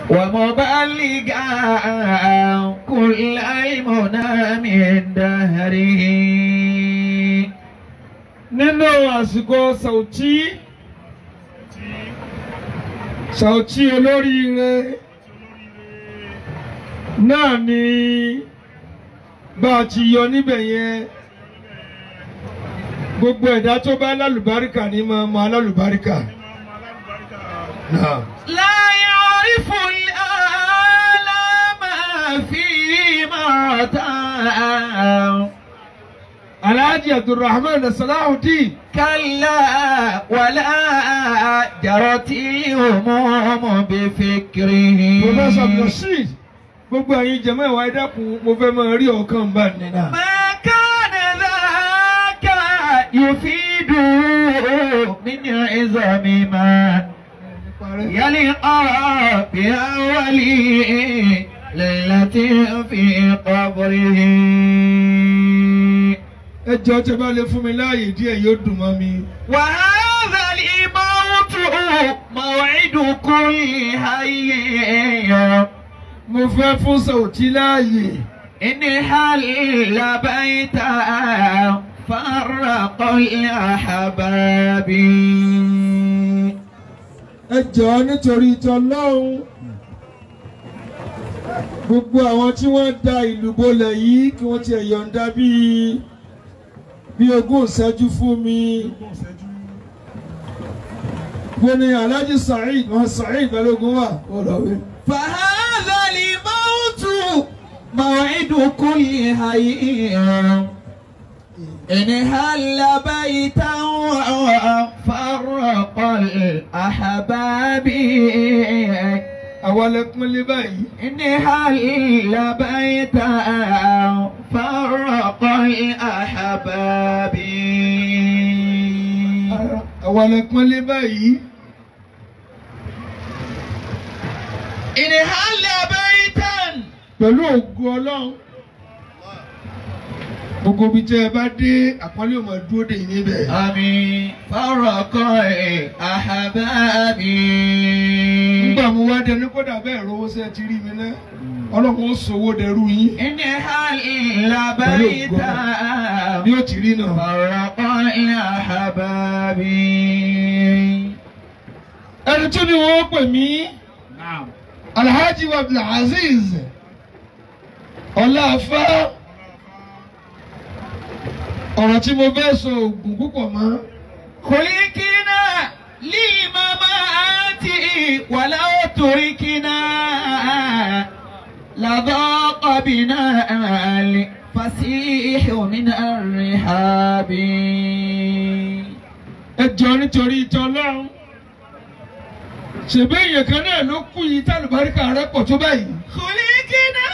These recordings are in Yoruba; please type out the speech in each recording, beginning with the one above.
ومبلغا كل المنى من دهره nínú àsìkò Sauty Sauty olóríire náà ni bá a ti yọ níbẹ̀ yẹn gbogbo ẹ̀dá tó bá lálùbáríkà ní máa mọ alálùbáríkà. Náà. لا يعرف الآلام في مرتان Alhaji Abdulrahman Salahuddin كلا ولا جرت الهموم بفكره Professor Abdulrasheed gbogbo ẹ̀yin jẹ̀mọ́ ìwà ẹ̀dẹ́kun mo fẹ́ máa rí ọ̀kan bá nínú. ما كان ذاك يفيد من عظم ما يلقى بأول ليلة في قبره ẹ jọ̀ọ́ tẹ́ bá lè fún mi láàyè díẹ̀ yóò dùn mọ́ mi. وهذا الموت موعد كل حي mo fẹ́ fún Sauty láàyè. إن حل بيتا فرق الأحباب ẹ jọ̀ọ́ nítorí tọlọ́hun gbogbo àwọn tí wọ́n da ìlú bolẹ̀ yìí kí wọ́n tiẹ̀ yọ̀ǹda bíi bíi ogún ìṣẹ́jú fún mi. gbóni Alhaji Saheed wọn Saheed Balógun wà ó lọ wí. فهذا الموت موعد كل حي إن هل بيتا فرق الأحباب àwa lẹ pínlẹ báyìí. إن هل بيتا فرق الأحباب àwa lẹ pínlẹ báyìí. إن هل بيتا pẹ̀lú ògo ọlọ́run. gbogbo ibi tẹ́ ẹ bá dé àpọ́nlé òun dúró dè yín níbẹ̀. آمين فرق الأحباب nígbà mo wá dẹnu kódà bẹ́ẹ̀ rówó sẹ́ ti rí mi ná ọlọ́run ó sòwò dẹrú yín إن هل بيتا bí ó ti rí náà. فرق الأحباب ẹni tó ní wọ́n pè mí نعم alhaji abdulaziz ọláfá ọ̀rọ̀ tí mo fẹ́ sọ ògùn púpọ̀ mọ́ خلقنا للممات ولو تركنا لضاق بنا الفسيح من الرحاب ẹ jọ nítorí ìtọ́ ọlọ́run ṣèbí èèyàn kan náà ló kú yìí tálùbáríkà rẹ pọ̀ tó báyìí. خلقنا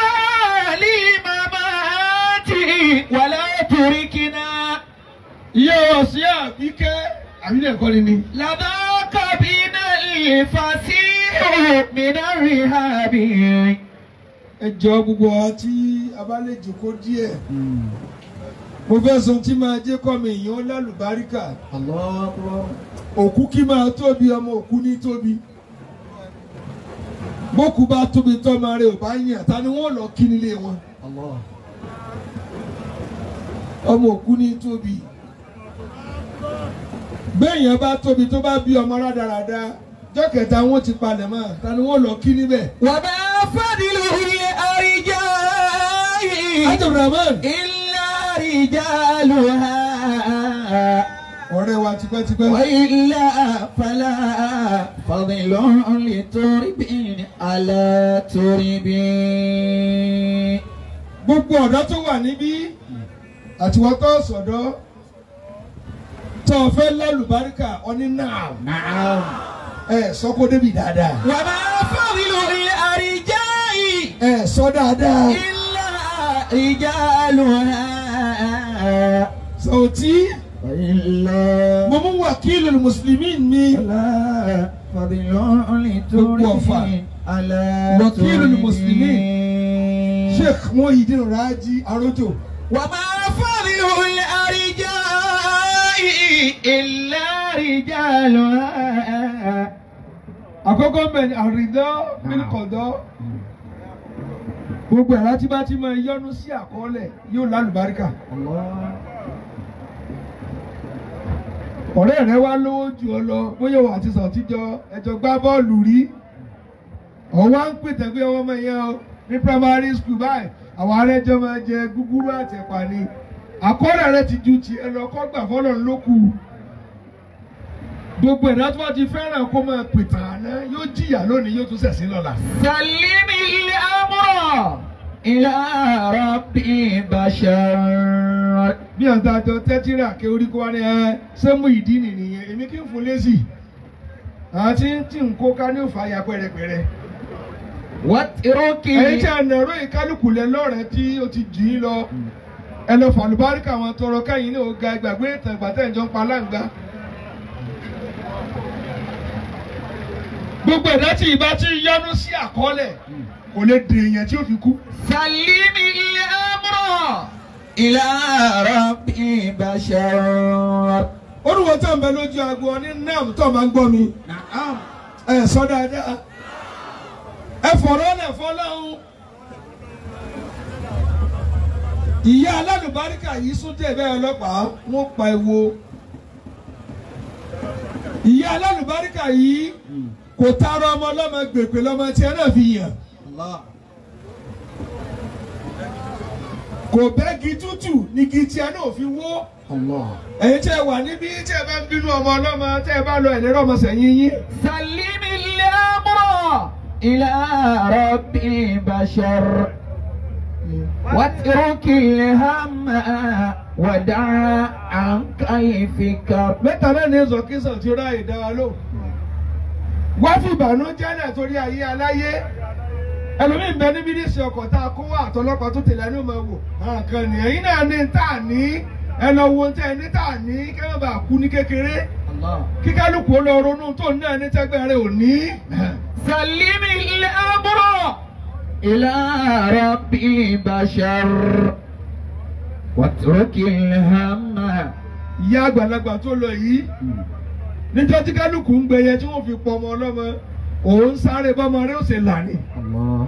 للممات ولو تركنا ìyá wa sí àbíkẹ́ àbílẹ̀ ẹ̀kọ́ ni ni. لذاك بنا الفسيح من الرهاب ẹ jọ gbogbo wa tí a bá lè jòkó díẹ̀. mo fẹ́ sọ tí máa jẹ́ kọ́ mi èèyàn lálùbáríkà. الله أكبر òkú kí máa tóbi ọmọ òkú ní tóbi. bókú bá tóbi tọ́mọ rẹ̀ ò bá yàn ta ni wọ́n lọ kí nílé wọn. الله ọmọ òkú ní tóbi. béèyàn bá tóbi tó bá bí ọmọ rádaràda jọ́kẹ̀ta wọn ti palẹ̀ mọ́ ta ni wọ́n lọ kí níbẹ̀. وما فضل الأرجاء Abdulrahman إلا رجالها ọ̀rẹ́ wa tipẹ́tipẹ́. وإلا فلا فضل لترب على ترب gbogbo ọ̀dọ́ tó wà níbí àtiwọ́ tó sọ̀dọ́ tó o fẹ́ lálùbáríkà ọní náà نعم ẹ sọ kó débi dáadáa وما فضل الأرجاء ẹ sọ dáadáa إلا رجالها Sauty وإلا mo mú wàkílù mùsùlùmí mi فلا فضل Gbogbo ọ̀fà. لترب على وكيل ترب المسلمين. Sheikh Muhyiddin Raji Arojo وما فضل الأرجاء إلا رجالها àkọ́kọ́ ń bẹ̀ ni àrídọ́ mílíkọ̀dọ́ gbogbo ẹ̀rá tí bá ti máa yọnu sí àkọọ́lẹ̀ yóò lálùbáríkà ọ̀rẹ́ rẹ wá lówó jù ọ lọ bóyá wà ti sàn tíjọ ẹjọ gbá bọ́ọ̀lù rí ọwọ́ ń pètè pé ọmọ yẹn o ní primary school báyìí àwọn arẹjọ máa jẹ gúgúrú àtẹ̀pà ni àkọọ́lẹ̀ rẹ ti ju ti ẹ lọ kọ́ gbà fọ́lọ̀ lókù gbogbo ẹ̀dá tó bá ti fẹ́ràn kó máa pètè àná yóò jìyà lónìí yóò tún ṣẹ̀sín lọ́la. سلم الأمر إلى ربي بشر bí àǹtá àjọ tẹ́tírà ké orí kó wá ní ẹ sẹ́mu ìdí nìyẹn èmi kí n fún lésì àti tí n kó ká ní òfà ya pẹ́rẹpẹ́rẹ. واترك ẹ̀yin tí a nàró ìkálukú lẹ lọ́rẹ̀ẹ́ tí o ti jì í lọ ẹ lọ fàlùbáríkà wọn tọrọ káyìn ní ọ̀gá ìgbàgbé ìtàn ìgbàtẹ́ ìjọ ń pa láǹgbá. gbogbo ẹ̀dá tí ìbá ti yọnu sí àkọọ́lẹ̀ kò lè dè èèyàn tí ó fi kú. سلم الأمر إلى ربي بشر olùwọ́ tó ń bẹ lójú aago ọ ní nam tó máa ń gbọ́ mi نعم ẹ sọ dáadáa ẹ fọ̀rọ̀ lẹ̀ fọlọ́hún. ìyá alálùbáríkà yìí sún dé bẹ́ẹ̀ ọlọ́pàá wọ́n pa ewo. ìyá alálùbáríkà yìí kò tara ọmọ ọlọ́mọ gbèpè lọ́mọ tí ẹ náà fi yàn. الله kò bẹ́gi tútù ní kí tí ẹ náà fi wó. الله ẹ̀yin tí ẹ wà níbí tí ẹ bá ń bínú ọmọ ọlọ́mọ tí ẹ bá lọ ẹ̀lẹ́rọ̀ ọmọ sẹ́yìn yín. سلم الأمر إلى ربي بشر واترك الهم ودع عنك الفكر mẹ́ta náà ní zọkísàn tí ó ráàyè dá wa lò. wá fi ìbànújẹ́ náà torí ayé aláyé ẹlòmíì ń bẹ níbi ní ìsìn ọkọ̀ tá a kó wá àtọlọ́pàá tó tẹ̀lé ẹni ó máa wò àwọn kan nìyẹn yín náà ní tá a ní ẹ lọ wo tẹ ẹ ní tá a ní kí wọ́n bá kú ní kékeré الله kí kálukú ó lọ ronú tó ní náà ní tẹ́gbẹ́ rẹ ò ní. سلم الأمر إلى ربي بشر واترك الهم ìyá àgbàlagbà tó lọ yìí níjọ́ tí kálukú ń gbẹyẹ tí wọ́n fi pọ̀ ọmọ ọlọ́mọ òun sáré bọ́mọ rẹ ó ṣe là ní. الله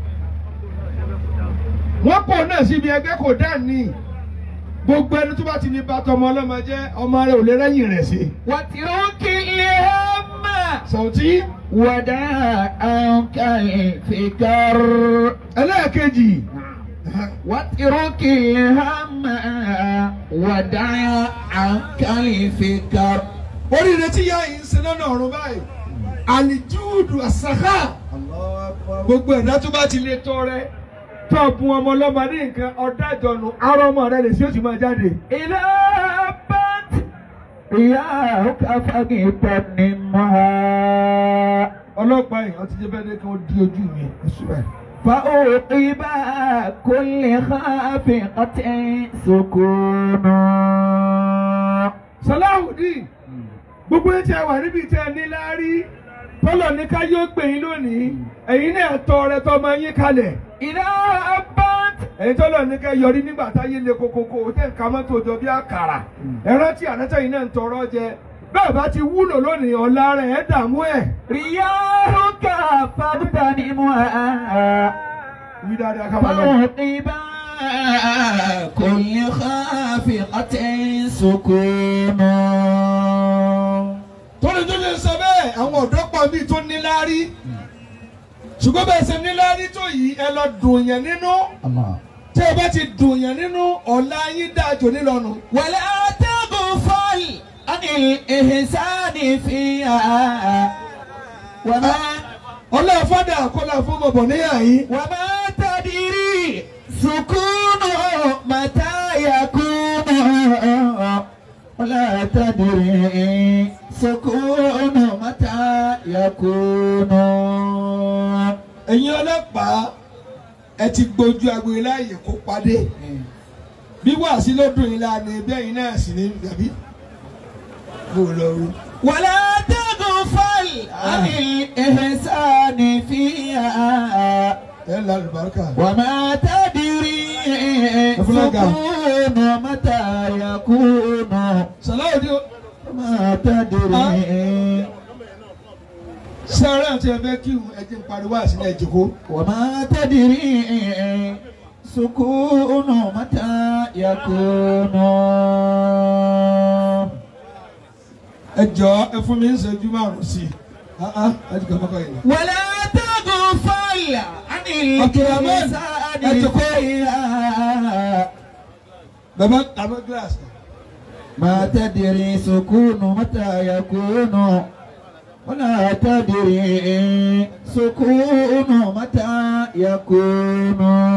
wọ́n pọ̀ náà síbi ẹgbẹ́ kò dá ní gbogbo ẹni tó bá ti ní bàtà ọmọ ọlọ́mọ jẹ́ ọmọ rẹ̀ ò lè rẹ́yìn rẹ̀ sí. واترك الهم Sàùtí ودع عنك الفكر ẹlẹ́ẹ̀kejì واترك الهم ودع عنك الفكر oríire tí yá yìí ń sin lọ́nà ọ̀run báyìí àlìjúùdù àsàkà gbogbo ẹ̀dá tó bá ti lè tọrẹ tó bùn ọmọ ọlọ́mọ ní nǹkan ọ̀dájọ́nu arọ ọmọ rẹ lè sí òsì máa jáde. إذا أبت رياحك فاغتنمها ọlọ́pàá yìí wọ́n ti jẹ́ bẹ́ẹ̀ ní kí wọ́n di ojú mi. فأوقب كل خافقة سكون Salahudeen gbogbo ẹ̀ tí a wà níbi tí a ní láárí tọ́lọ̀ ní ká yóò gbè yín lónìí ẹ̀yin náà tọrẹ tọmọ yín kalẹ̀ إذا أبت ẹ̀yin tọ́lọ̀ ní ká yọrí nígbà táyé le kokoko tẹ̀ ń ka mọ́tò jọ bí àkàrà ẹ̀rọ tí ànátà yìí náà ń tọrọ jẹ bẹ́ẹ̀ bá ti wúlò lónìí ọ̀la rẹ̀ ẹ̀ dààmú ẹ̀. رياحك فاغتنمها wí dáadáa ká máa lọ. فأوقب كل خافقة سكون torí tó lè sọ bẹ́ẹ̀ àwọn ọ̀dọ́ pọ̀ mí tó ní láárí ṣùgbọ́n bẹ́ẹ̀ ṣe ní láárí tó yìí ẹ lọ dùn yẹn nínú الله tí ẹ bá ti dùn yẹn nínú ọ̀la yín dáa jò nílọ́nu. ولا تغفل عن الإحسان فيها وما ọlá fọ́dà kọ́lá fún bọ̀bọ̀ níyà yín. وما تدري سكون متى يكون ولا تدري سكون متى يكون ẹ̀yin ọlọ́pàá ẹ ti gbójú agbo iláyè kó padé bí wàásí ló dùn yín lánàá ẹbí ẹ̀yin náà sì ní gàbí. mo lọ rí. ولا تغفل عن الإحسان فيها ẹ ń la àlùbáríkà. وما تدري أفلاقا. سكون متى يكون sàláwòdì وما تدري sáré àti ẹgbẹ́ kí ẹjẹ ń pariwo àsìlẹ̀ ìjòkó. وما تدري سكون متى يكون ẹ jọ ẹ fún mi ń ṣẹ́jú márùn sí i. ah ah ẹ ti kọ́ kọ́kọ́ yìí. ولا تغفل عن Abdulrahman, ẹ jókòó. الإنسان bàbá àbẹ gíláàsì. ما تدري سكون متى يكون ولا تدري سكون متى يكون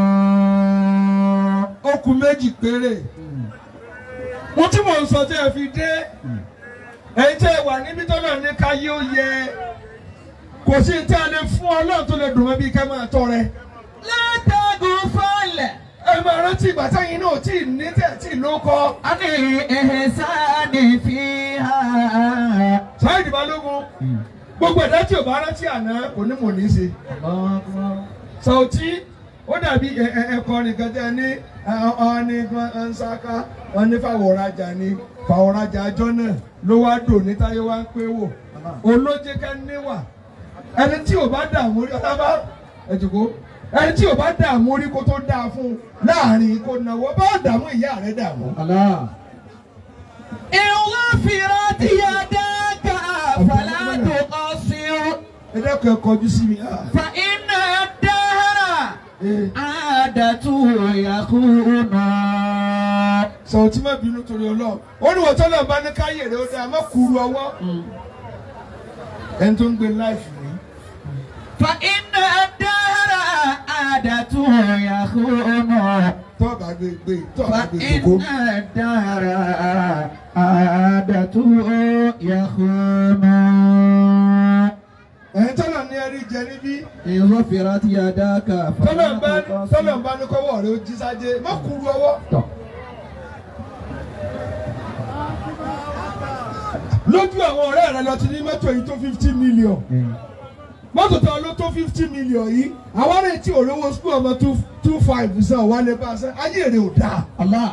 ó kù méjì péré. wọ́n tí mò ń sọ tí ẹ fi dé. ẹ̀yin tí ẹ wà níbi tó náà ní káyé ó yẹ. kò sí tí a lè fún ọlọ́run tó lè dùn mọ́ bí ká máa tọrẹ. لا تغفل ẹ máa rántí ìgbà táyìn náà tí ì ní tẹ̀ tí ì ló kọ́. عن الإحسان فيها sáyidì balógun gbogbo ẹ̀dá tí ò bá rántí àná kò ní mò ní í ṣe. الله أكبر Sàùtí ó dàbí ẹ- ẹ- ẹ̀kọ́ nìkan tẹ́ ẹ ní ọ̀ọ́ni nsaka wọn ní fàwọ̀rajà ni fàwọ̀rajà àjọ náà ló wá dò ní táyé wá ń pé wò olóje ká níwà ẹni tí ò bá dààmú rí ọ̀tá bá ẹ̀jùkú ẹni tí ò bá dààmú rí kó tó dáa fún un láàrin kó náwó bá dààmú ìyá rẹ̀ dààmú. الله إن غفرت يداك فلا تقصر ẹ dẹ́kun ẹ kọjú sí mi. ah, فإن الدهر eh. عادته يخون Sàùtí má bínú torí ọlọ́run ó ní wọ́n tọ́lọ̀ bá ní káyè rẹ̀ ó dáa má kúrú ọwọ́ ẹni tó ń gbé láìfù ní. فإن الدهر عادته يخون tọ́ọ̀bà gbé gbé tọ́ọ̀bà gbé gbogbo. فإن الدهر عادته يخون ẹ̀yin tọ́lọ̀ ní ẹrí jẹ níbí إن غفرت يداك tọ́lọ̀ ń bá فلا tọ́lọ̀ ń تقصر bá ní kọ́wọ́ rẹ̀ ó jí sájé má kúrú ọwọ́. lójú àwọn ọ̀rẹ́ rẹ lọ ti ní mọ́tò yìí tó fifty million mọ́tò tó ló tó fifty million yìí àwọn ará tí òrówó skul ọmọ two two five sàn wà lè bá a sẹ́ ayé rẹ̀ ò dáa. الله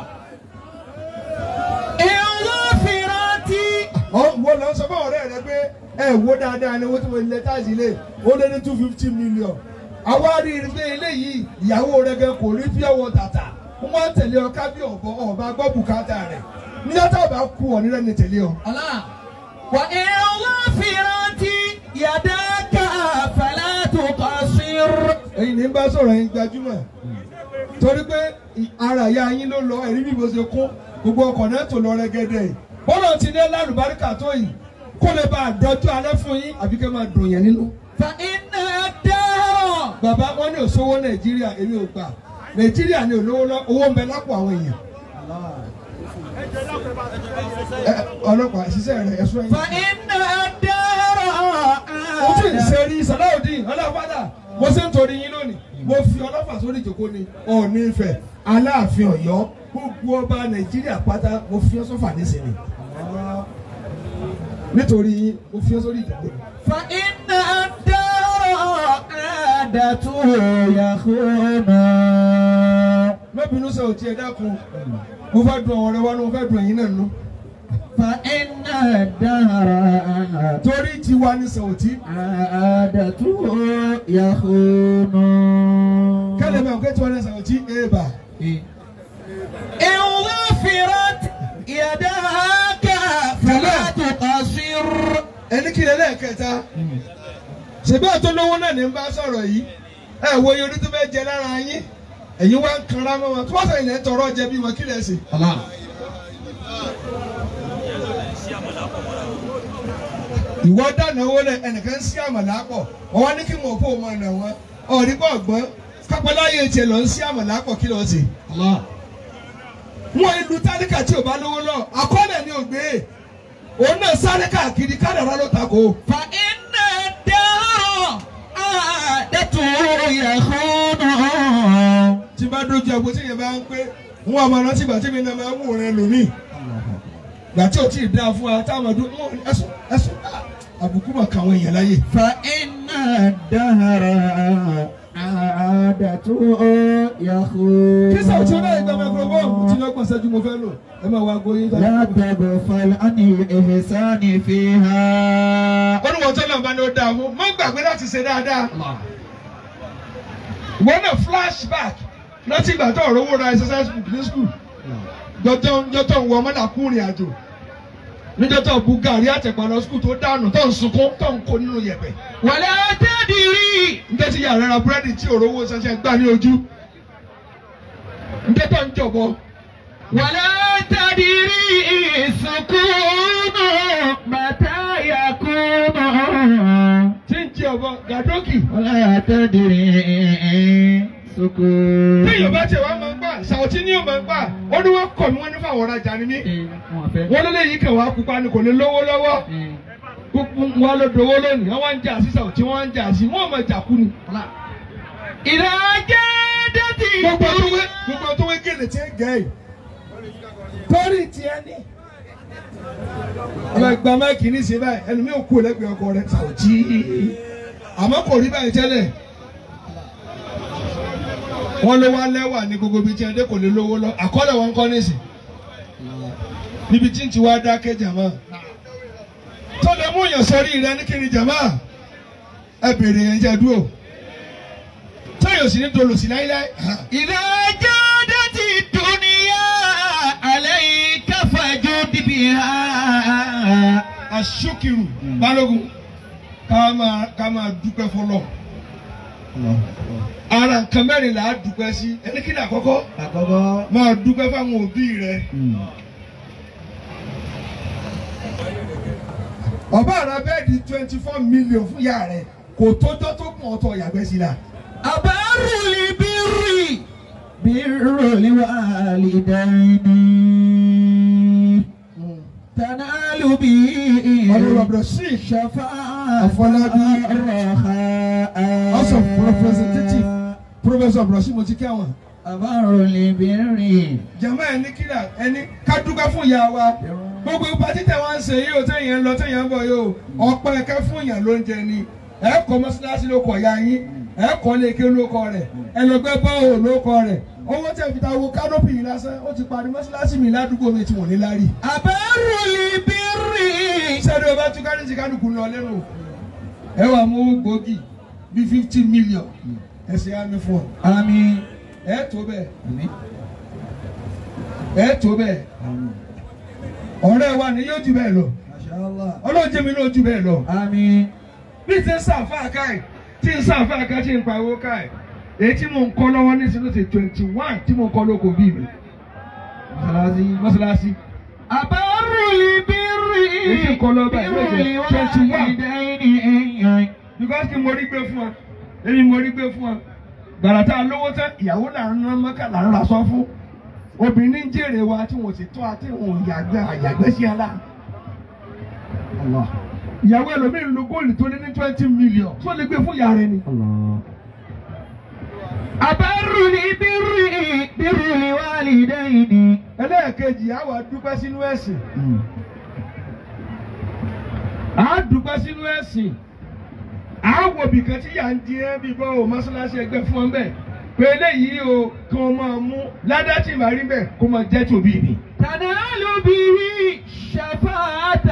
إن غفرت wọ́n lọ sọ fún ọ̀rẹ́ rẹ pé ẹ wo dáadáa ni wọ́n ti wọ ilẹ̀ táàsì ilé ó lé ní two fifty million àwa rí i pé eléyìí ìyàwó rẹ gan kò rí pure water tà wọ́n tẹ̀lé ọ ká bí ọ̀bọ ọba gbọ́ bùkátà rẹ̀ níjọ́ tá a bá kú ọ nílẹ̀ ní tẹ̀lé ọ. الله وإن غفرت يداك فلا تقصر èyí ní bá sọ̀rọ̀ yín gbajúmọ̀ torí pé ì- ara ìyá yín ló lọ ẹ̀rí bí mo ṣe kún gbogbo ọkọ̀ náà tó lọ rẹ́gẹ́dẹ́ bọ́lá ti ní lálùbáríkà tó yìí kó lè bá àdọ́jú alẹ́ fún yín àbí kẹ́ máa dùn yẹn nínú. فإن الدهر bàbá wọn ní òṣòwò nàìjíríà èmi ò gbà nàìjíríà ní olówó lọ owó ń bẹ lápò àwọn èèyàn. Ẹ, ọlọ́pàá ṣiṣẹ́ rẹ̀ ẹ̀ṣọ́ yín. فإن الدهر mo tún ń ṣe rí sàdáùdín ọlọ́fàdà mo ṣe ń torí yín lónìí mo fi ọlọ́fà sórí ìjókòó ni ọ̀ọ́nì ìfẹ́ aláàfin ọ̀yọ́ gbogbo ọba nàìjíríà pátá mo fi ọ́ sọ́fà nísìnyí nítorí yín mo fi ọ́ sórí ìjókòó ni. فإن الدهر عادته يخون má bínú sọ òtí ẹ dákun mo fẹ́ dùn ọ̀rẹ́ wa ni mo fẹ́ dùn ẹ̀yin náà nù. فإن الدهر torí tiwa ní sọ òtí عادته يخون kẹ́lẹ́ bá òkè tiwa ní sọ òtí èèbà. إن غفرت يداك فلا تقصر ẹni kí lè lẹ́ẹ̀kẹta ṣèbí àtọ́ lówó náà ní ń bá sọ̀rọ̀ yìí ẹ wo iye orí tó fẹ́ jẹ lára yín ẹ̀yin wá ń kanra mọ́ wọn tó wọ́n sọ ilẹ̀ tọrọ jẹ bí wọn kí lẹ̀ sí. الله ìwọ dánáwó lẹ ẹnìkan sí àmàlà pọ̀ ọwọ́ ní kí wọn kó o máa nà wọn ọ̀rí bọ̀ gbọ́n kápẹ́láyé tiẹ̀ lọ ń sí àmàlà pọ̀ kí lọ́ọ́ sí. الله wọn ìlú tálíkà tí ò bá lówó lọ àkọọ́lẹ̀ ni ò gbé òun náà sáré káàkiri kádàrá ló takò. فإن الدهر عادته يخون tí bá dojú àgbo tí yẹn bá ń pé wọn àmọ́ rántí ìgbà tí mi náà máa ń wò rẹ lómi gbà tí ò tí ì dáa fún wa táwọn ọdún wọn ẹsùn ẹsùn àbùkù mà kàwọn èèyàn láyè. فإن الدهر سعادته يخون kí sàwùtí ọ̀nà ìgbà microphone tí lọ́gbọ̀n ṣẹ́jú mo fẹ́ lò ẹ máa wá gbóyè. لا تغفل عن الإحسان فيها olùwọ́ tó náà bá ní ó dáa fún mọ́ gbàgbé láti ṣe dáadáa. ìwọ náà flashback láti ìgbà tó ọ̀rọ̀ owó ra exercise book ní school jọjọ jọjọ ń wọ ọmọdà kú ìrìn àjò níjọ́ tó bu gàrí àtẹ̀pà lọ school tó dànù tó ń sunkún tó ń kó nínú yẹ̀pẹ̀. ولا تدري níjọ́ tí yàrá ra búrẹ́dì tí ọ̀rọ̀ owó ṣẹṣẹ gbà ní ojú. níjọ́ tó ń jọ̀bọ. ولا تدري سكون متى يكون tí ń jẹ ọ̀bọ gàdókì. ولا تدري سكون tí yorùbá tiẹ̀ wá máa ń gbà ṣàwọ̀tí ní yóò máa ń gbà ó ní wọ́n kọ̀ mí wọ́n ní fáwọn ọ̀rajà ni mí. wọ́n lé léyìí kàn wá pupa ni kò ní lówó lọ́wọ́. gbogbo wọn ló dowó lónìí wọ́n wá ń jà sí ṣàwọ̀tí wọ́n wá ń jà sí wọ́n máa jà kú ni. إذا جادت gbogbo tó wé gbogbo tó wé gèlè tí ń gẹ̀ yìí. torí tiẹ̀ ni. ọmọ ìgbà máìkì ní ìsìn báyìí ẹnu mi ò kú lẹ́gbẹ̀ẹ́ ọkọ rẹ̀ ṣàwọ̀tí. àmọ́ kò rí báyìí tẹ́lẹ̀. wọ́n ló wá lẹ́wà ní gbogbo ibi tí ẹdẹ kò lè lówó lọ àkọọ́lẹ̀ wọn kọ́ nísìn. níbi tí ń ti wá dákẹ́ jàmá. tó lè mú yàn sọrí rẹ ní kíni jàmá. ẹ bèrè yẹn jẹ́ dúró. tóyọ̀ sí ní dolòsí láíláí. إذا جادت الدنيا عليك فجد بها aṣókìrù balógun ká máa ká máa dúpẹ́ fọlọ́ ara nǹkan mẹ́rin là á dúpẹ́ sí ẹni kí ni àkọ́kọ́ àkọ́kọ́ máa dúpẹ́ fáwọn òbí rẹ ọba àrà bẹ́ẹ̀dì twenty four million fún ìyá rẹ kò tójọ́ tó kún ọ̀tọ̀ ìyàgbẹ́ sí la أبر البر بر الوالدين تنال به ọlọ́run ọ̀bẹ̀rẹ̀ sí شفاعة Afọlábí. الرخاء House of Representative. professor Ibrahim mo ti kí àwọn أبر البر jama ẹni kíra ẹni ká dúpẹ́ fún ìyá wa gbogbo ipa títẹ̀ wá ń ṣe yìí o téèyàn ń lọ téèyàn ń bọ̀ yìí o ọ̀pẹ ẹ̀kẹ́ fún ìyàn ló ń jẹ ni ẹ kọ́ mọ́ṣáláṣí ló kọ̀ ya yín ẹ kọ́ léke ló kọ́ rẹ̀ ẹ lọ gbẹ́ bọ́ọ̀ ló kọ́ rẹ̀ owó tẹ̀ fi ta wo kánópì yìí lásán ó ti parí mọ́ṣáláṣí mi ládùúgbò mi tí wọ́n ní lárí. أبر البر sẹ́ni o bá tún kárí ti kálukú lọ lẹ́nu ẹ wà mú gbòógì bíi fifty million ẹ ṣe àmì fún ọ آمين ẹ tó bẹ́ẹ̀ آمين ẹ tó bẹ́ẹ̀ ọ̀rẹ́ wa ni yóò jù bẹ́ẹ̀ lọ ما شاء الله ọlọ́run jẹ́ mi náà jù bẹ́ẹ̀ lọ. آمين bí ti ń sàǹfà káì tí ń sàǹfà ká tí ń pa owó káì èyí tí mò ń kọ́ lọ́wọ́ ní sinú ti twenty one tí mò ń kọ́ lóko bí mi مخلصي mọ́ṣáláṣí. أبر البر èyí tí ń kọ́ lọ́wọ́ báyìí ló jẹ́ twenty one بالوالدين because kí mo rí gbé fún ọ èmi mo rí gbé fún ọ gbàrà tá a lówó tán ìyàwó là ń rán mọ́kà là ń ra sọ fún obìnrin ń jèrè wa tí wọn sì tọ́ àti wọn ò yàgbẹ́ àyàgbẹ́ sí ala الله ìyàwó ẹlòmíín lo góòlù tó ní ní twenty million tó lè gbé fún ìyá rẹ ni. الله أبر البر بر الوالدين ẹlẹ́ẹ̀kejì àwa dúpẹ́ sínú ẹ̀sìn أمم. à á dúpẹ́ sínú ẹ̀sìn à á wò bìkan tí yà ń di ẹ́ bí bọ́ ò mọ́ṣáláṣí ẹgbẹ́ fún ọ bẹ́ẹ̀ pé eléyìí o kí wọ́n máa mú ládá tí màá rí bẹ́ẹ̀ kó máa jẹ́ tòbí mi. تنال به الشفاعة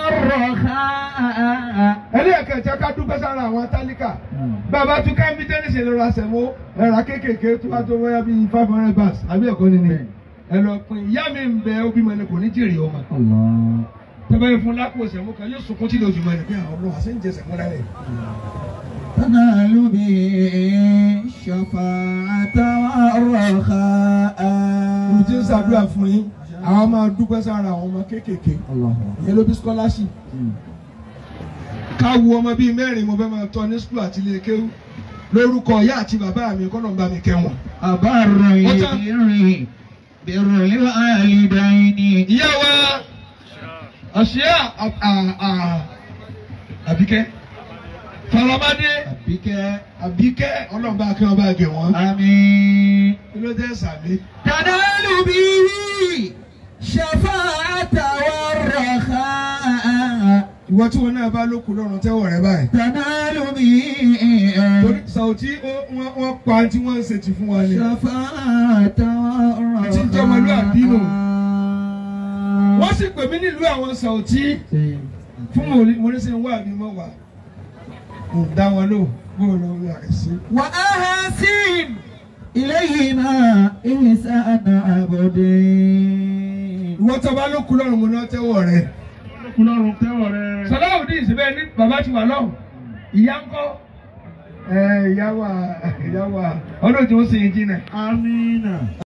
والرخاء ẹlẹ́ẹ̀kẹta ká dúpẹ́ sára àwọn tálíkà أمم. bàbá tún ká mílíọ̀nù ṣe lọ́ra sẹ̀mó ẹ̀rà kéékèèké tó bá tó wáyà bíi five hundred bars àbí ẹ̀kọ́ ni ni ẹ lọ pin ìyá mi ń bẹ ó bímọ ẹni kò ní jèrè ọmọ الله tẹ́bẹ́ yẹn fún lápò sẹ̀mó kan yóò sunkún tí lójú mọ́ ẹni pé àwọn ọlọ́wà ṣe ń jẹ sẹ̀mó lálẹ́ تنال به الشفاعة والرخاء olùtí ń ṣàdúrà fún yín àwọn máa dúpẹ́ sára àwọn ọmọ kéékèèké الله ìyẹn ló bí scholarship أمم. ká wo ọmọ bíi mẹ́rin mo fẹ́ máa tọ́ ní school àti ilé kéwú lórúkọ ìyá àti bàbá mi kọ́ ló ń bá mi kẹ́ wọn. أبر البر بر الوالدين ìyá wa àṣìyá àbíkẹ́ faramade بك àbíkẹ́ ọlọ́ba akẹ́ ọba àgẹ̀ wọn. آمين kí ló dé sàmì. تنال به شفاعة والرخاء ìwọ tí wọn náà bá lókun lọ́rùn tẹ́wọ̀ rẹ báyìí. تنال به torí Sàùtí ó- wọ́n wọ́n pa tí wọ́n ń ṣe ti fún wa ni. شفاعة Àti ìjọmọlúàbí nù. الرخاء wọ́n sì pè mí nílùú àwọn Sàùtí fún mo- mo ní sẹ́ ń wá àbí mọ́ wá. mo dá wọn lò bó o lọ rí àìsí. وأحسن إليهما إحسان عبدين ìwọ tó bá ló kú lọ́rùn mo náà tẹ́wọ̀ rẹ̀. kúlọ́run tẹ́wọ̀ rẹ. Sọláwùdí ìsìnbẹ́ ní bàbá ti wà lọ́hùn ìyá ń kọ́. ẹ ìyá wa ìyá wa ọlọ́jọ́ ó sì ń jìnà. amínà.